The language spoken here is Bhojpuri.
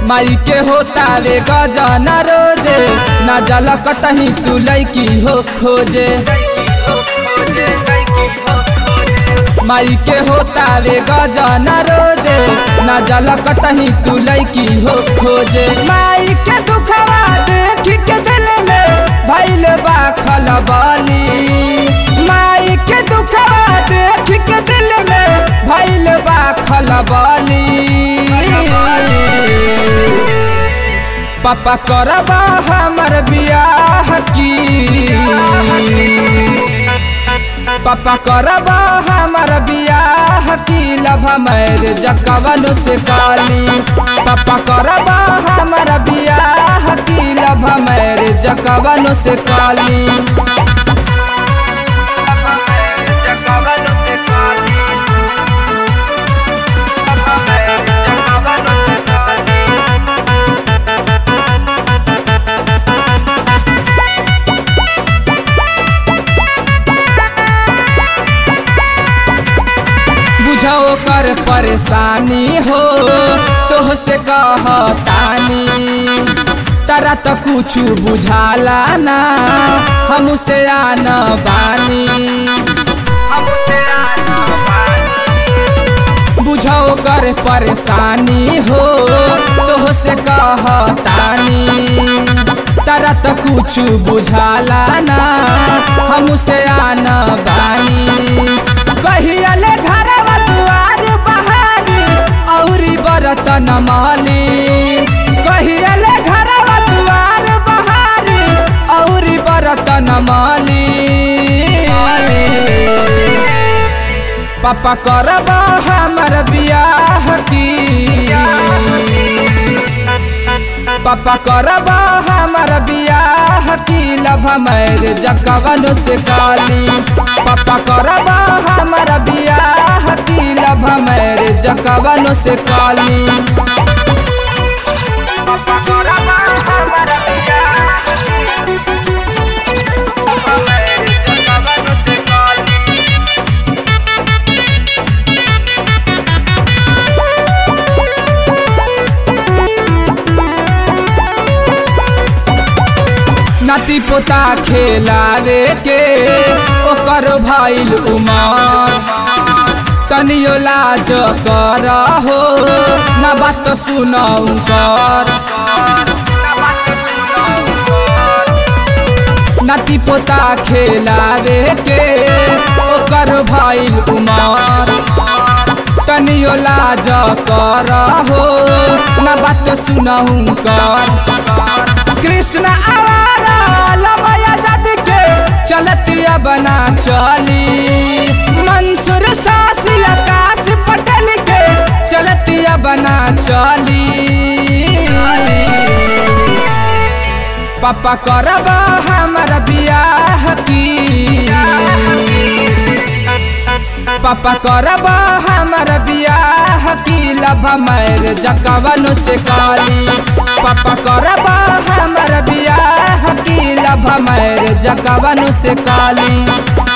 माई के होता रे गजन रोजे ना जल कतही तू लैकी हो खोजे माई के होता रे गजन रोजे ना जल कतही तू लैकी हो खोजे माई के दुखवा देख के दिल में भैल बा खलबली माई के दुखवा देख के दिल में भैल बा खलबली पापा करबा हमर बियाह की पापा करबा हमर बियाह की लभ मैर जकवन से काली पापा करबा हमर बियाह की लभ मैर जकवन से काली बुझो कर परेशानी हो तोह से कहतानी तारा तो कुछ बुझाला ना हम से आन बानी बुझो कर परेशानी हो तोह से कहतानी तारा तो कुछ बुझाला ना हम से आन बानी कहियले घरवा दुआर बहारी औरी बरतन माली कहियले घरवा दुआर बहारी औरी बरतन माली पापा करब हमर बियाह की पापा करब हमर बियाह की लभ मैर जकवन से काली पापा करब हमर बियाह की लभ मैर जकवन से काली पापा करब हमर बियाह मैर जकवन से काली नाती पोता खेलावे के ओकर भइल उमर तनियो लाज कर हो न बात सुनौ कर नाती पोता खेलावे के ओकर भइल उमर तनियो लाज कर हो न बात सुनौ कर कृष्ण आवारा लमया जद के चलतिया बना चली मंसूर सासी आकाश पटल के चलतिया बना चली पापा करब हमर बियाह की पापा करब हमर बियाह की लभ मैर जकवन से काली पापा करब हमर बियाह की लभ मैर जकवन से काली